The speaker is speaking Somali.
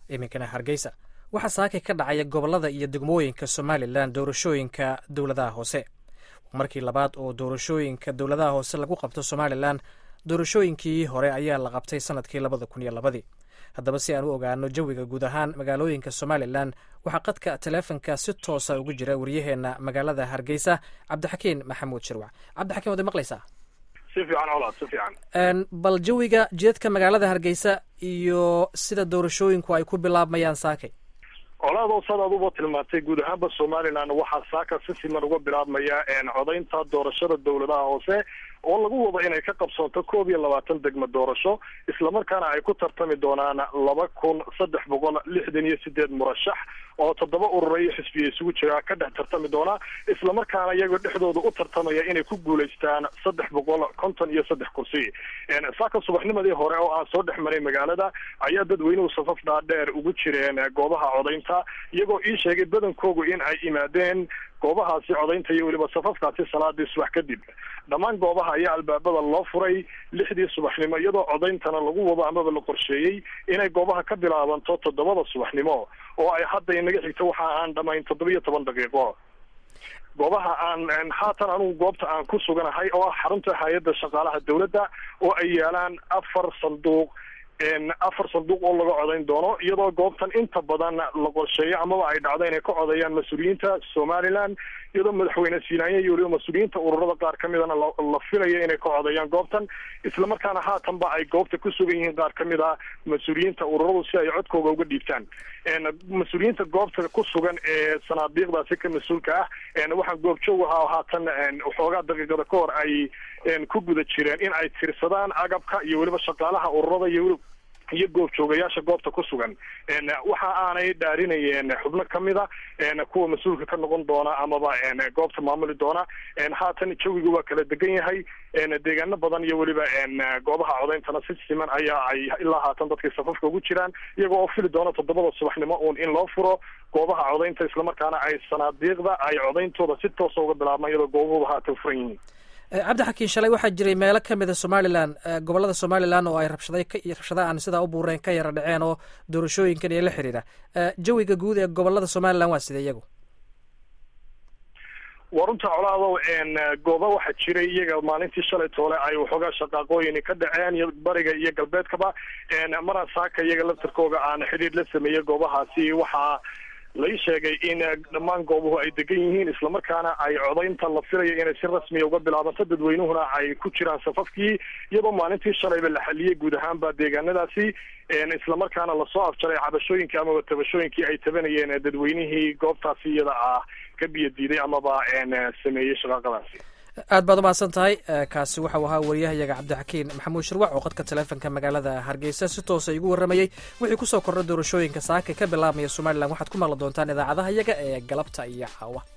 iminkana hargeysa waxaa saakay ka dhacaya gobollada iyo degmooyinka somalilan doorashooyinka dowladaha hoose markii labaad oo doorashooyinka dowladaha hoose lagu qabto somalilan doorashooyinkii hore ayaa la qabtay sanadkii labada kun iyo labadii haddaba si aan u ogaano jawiga guud ahaan magaalooyinka somalilan waxaa qadka taleefonka si toosa ugu jira waryaheena magaalada hargeysa cabdixakiin maxamuud shirwac cabdixakiin waad maqlaysaa si fiican colaad si fiican bal jawiga jeedka magaalada hargeysa iyo sida doorashooyinku ay ku bilaabmayaan saakay colaadoo sad aduba tilmaantay guud ahaanba somalilan waxaa saaka si siman uga bilaabmaya codaynta doorashada dowladaha hoose oo lagu wado inay ka qabsoonto koob iyo labaatan degmo doorasho islamarkaana ay ku tartami doonaan laba kun saddex boqol lixdan iyo sideed murashax oo toddoba urura iyo xisbiya isugu jira ka dhex tartami doona islamarkaana iyagoo dhexdooda u tartamaya inay ku guulaystaan saddex boqol konton iyo saddex kursi saaka subaxnimadii hore oo aan soo dhex maray magaalada ayaa dadweynuhu safaf dhaadheer ugu jireen goobaha codaynta iyagoo ii sheegay badankoogu in ay imaadeen goobahaasi codaynta iyo weliba safafkaasi salaadii subax kadib dhammaan goobaha ayaa albaabada loo furay lixdii subaxnimo iyadoo codayntana lagu wado amaba la qorsheeyey inay goobaha ka bilaabanto toddobada subaxnimo oo ay hadda inaga xigto waxa aan dhamayn toddoba iyo toban daqiiqo goobaha aan haatan anugu goobta aan ku suganahay oo ah xarunta hay-adda shaqaalaha dawladda oo ay yaalaan afar sanduuq afar sanduuq oo laga codayn doono iyadoo goobtan inta badan la qorsheeyo amaba ay dhacdo inay ka codeeyaan mas-uuliyiinta somalilan iyadoo madaxweyne siinaanya iyo weliba mas-uuliyiinta ururada qaar ka midana la filayo inay ka codeeyaan goobtan islamarkaana haatanba ay goobta ku sugan yihiin qaar ka mid a mas-uuliyiinta ururadu si ay codkooga uga dhiibtaan mas-uuliyiinta goobta ku sugan ee sanaadiiqdaasi ka mas-uulka ah waxaan goobjoog ahaa haatan waxoogaa daqiiqada ka hor ay ku guda jireen in ay tirsadaan agabka iyo weliba shaqaalaha ururada iyo iyo goobjoogayaasha goobta ku sugan waxa aanay dhaarinayeen xubno kamida kuwa mas-uulka ka noqon doona amaba goobta maamuli doona haatan jawiga waa kala degan yahay deegaano badan iyo weliba goobaha codayntana si siman ayaa ay ilaa haatan dadkay safafka ugu jiraan iyagoo oo fili doona toddobada subaxnimo uun in loo furo goobaha codaynta islamarkaana ay sanaadiiqda ay codayntooda si toosa uga bilaabmaan iyadoo goobuhuba haatan furan yihiin cabdixakiin shalay waxaa jiray meelo ka mida somalilan gobollada somalilan oo ay rabshaday rabshada aan sidaa u buureen ka yara dhaceen oo doorashooyinkan iyo la xiriira jawiga guud ee gobollada somalilan waa sida iyagu waa runta colaadow gooba waxaa jiray iyaga maalintii shalay toole ay waxoogaa shaqaaqooyin ka dhaceen iyo bariga iyo galbeedkaba maraan saaka iyaga laftarkooga aan xidhiir la sameeyey goobahaasi waxaa lai sheegay in dhammaan goobuhu ay degan yihiin islamarkaana ay codaynta la filayo inay si rasmiya uga bilaabanto dadweynuhuna ay ku jiraan safafkii iyadoo maalintii shalayba la xaliyey guud ahaanba deegaanadaasi islamarkaana lasoo afjaray cabashooyinkii amaba tabashooyinkii ay tabanayeen dadweynihii goobtaasi iyada ah ka biyo diiday amaba sameeyey shaqaaqadaasi aad baad umahadsan tahay kaasi waxau ahaa wariyahayaga cabdixakiin maxamuud shirwac oo qadka taleefonka magaalada hargeysa si toosa igu warramayey wixii kusoo kordha doorashooyinka saaka ka bilaabmaya somalilan waxaad ku maqli doontaan idaacadaha yaga ee galabta iyo caawa